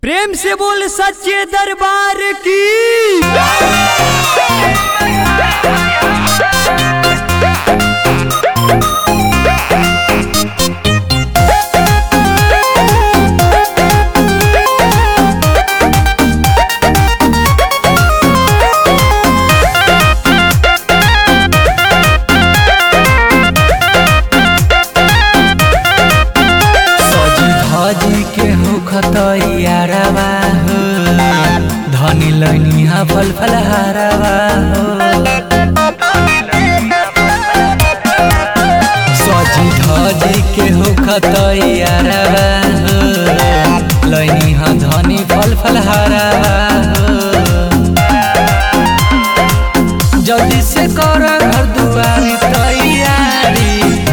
प्रेम से बोल सच्चे दरबार की सजी धजी के हो खतैयारवा हो धनी लैनिया फल फल हारवा हो सजी धजी के हो खतैयारवा हो लैनिया धनी फल फल हारवा हो जल्दी से कर घर दुआरी तैयारी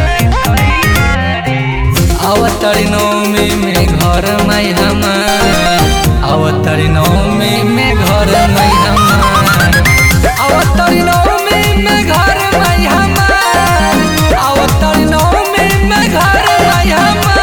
अवतरी नौमी में घर माई हमार अवतरी नौमी में घर माई हमार अवतरी नौमी में घर माई हमार अवतरी नौमी में घर माई हमार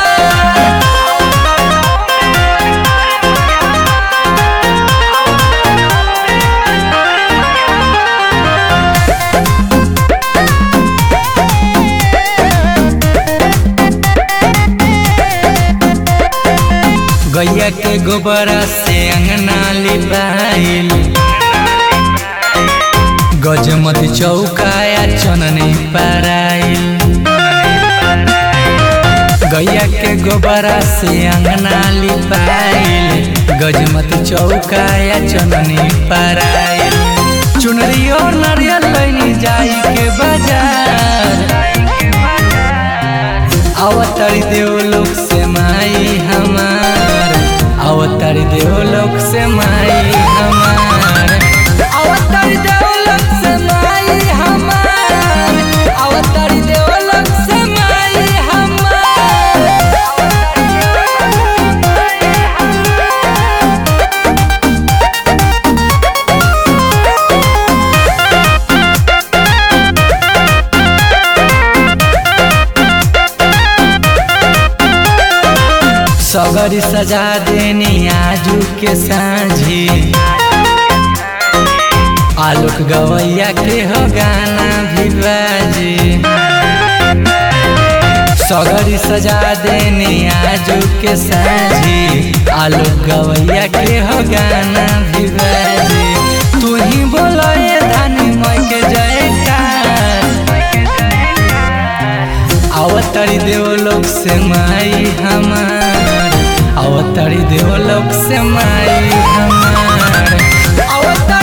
गैया के गोबरा से अंगना लिपाइल गजमती चौकाया चननी पाराइल गैया के गोबरा से अंगना लिपाइल गजमती चौकाया चननी पाराइल चुनरी और नारियल लैनी जाई के बाजार अवतारी देवलोक से माई हमार अवतारी देवलोक से माई हमार अवतारी देवलोक से माई हमार अवतारी देवलोक से माई हमार सगरी सजा देनी आजू के साँझी आलोक गवैया के हो गाना भी बाजी सगरी सजा देनी आजू के साँझी आलोक गवैया के हो गाना भी बाजी तू ही बोलो ये धानी मई के जयकार अवतारी देवलोक से माई हमार अवतारी देवलोक से माई हमार अवतारी